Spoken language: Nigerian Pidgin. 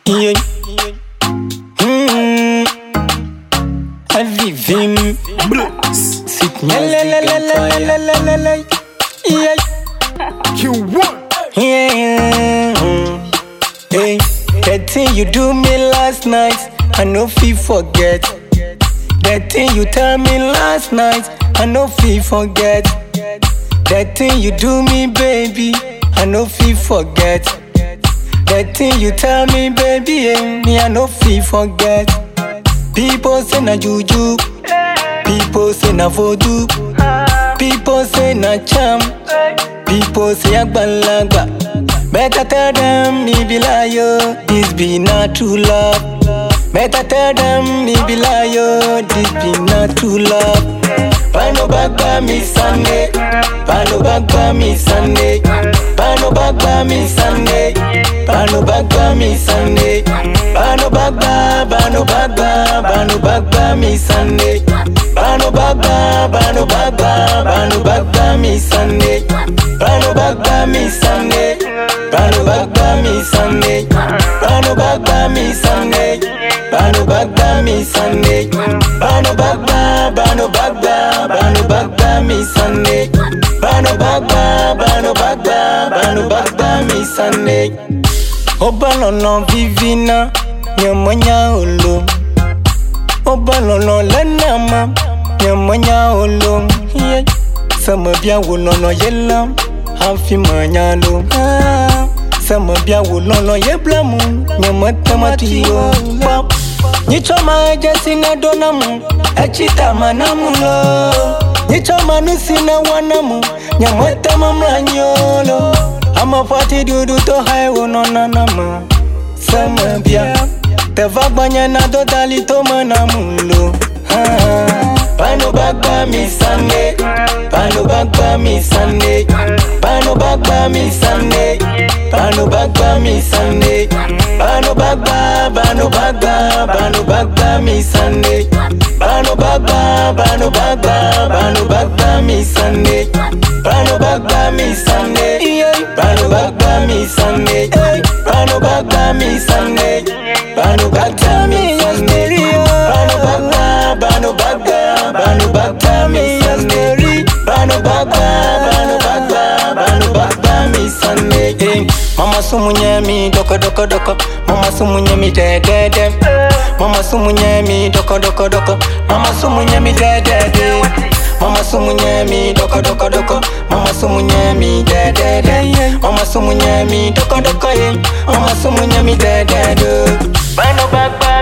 Yeah. Mm. Heavy vim. Sit me. La la la la la la la la la. Yeah. Q1. Yeah. Hey, that thing you do me last night, I no feel forget. That thing you tell me last night, I no feel forget. That thing you do me, baby, I no feel forget. That thing you tell me, baby, eh, me I no feel forget. People say na juju, people say na voodoo, people say na charm, people say agbalagba. Better tell them me be liar, this be not true love. Better tell them me be liar, this be not true love. Pano bagba mi Sunday, pano bagba mi Sunday, pano bagba mi Sunday, pano bagba mi Sunday, pano bagba, pano bagba, pano bagba mi Sunday, pano bagba, pano bagba, pano bagba mi Sunday, pano bagba mi Sunday, pano bagba mi Sunday, pano bagba mi Sunday, pano bagba mi Sunday, pano bagba, pano bagba, pano bagba mi Sunday, pano bagba, pano bagba, pano bagba mi Sunday. Obalolo vivina, nyamonya olo. Obalolo lenama, nyamonya olo. Yeah. Sama bia wolono yelam, hafi manyalo. Ah. Sama bia wolono yeblamu, nyamatama yo. Pop. Nyichoma jesina donamu, echita manamulo. Nyichoma nusina wanamu, nyamatama mranyolo. Ama fati dudu to hai wononanama. Sama bia, teva gbanya na dodali to manamulo. Ah. Pano bagba mi Sunday, pano bagba mi Sunday, pano bagba mi Sunday, pano bagba mi Sunday, pano bagba, pano bagba, pano bagba mi Sunday, pano bagba, pano bagba, pano bagba mi Sunday, pano bagba mi Sunday, pano bagba mi Sunday, pano bagba mi Sunday, pano bagba mi Sunday, pano bagba, pano bagba. Banu bagba mi Sunday Banu bagba, banu bagba, banu bagba mi Sunday eh. Mama sumunye mi doko doko doko Mama sumunye mi de de de Mama sumunye mi doko doko doko Mama sumunye mi de de de Mama sumunye mi doko doko doko Mama sumunye mi de de de Mama sumunye mi doko doko eh. Mama sumunye mi de de de Banu bagba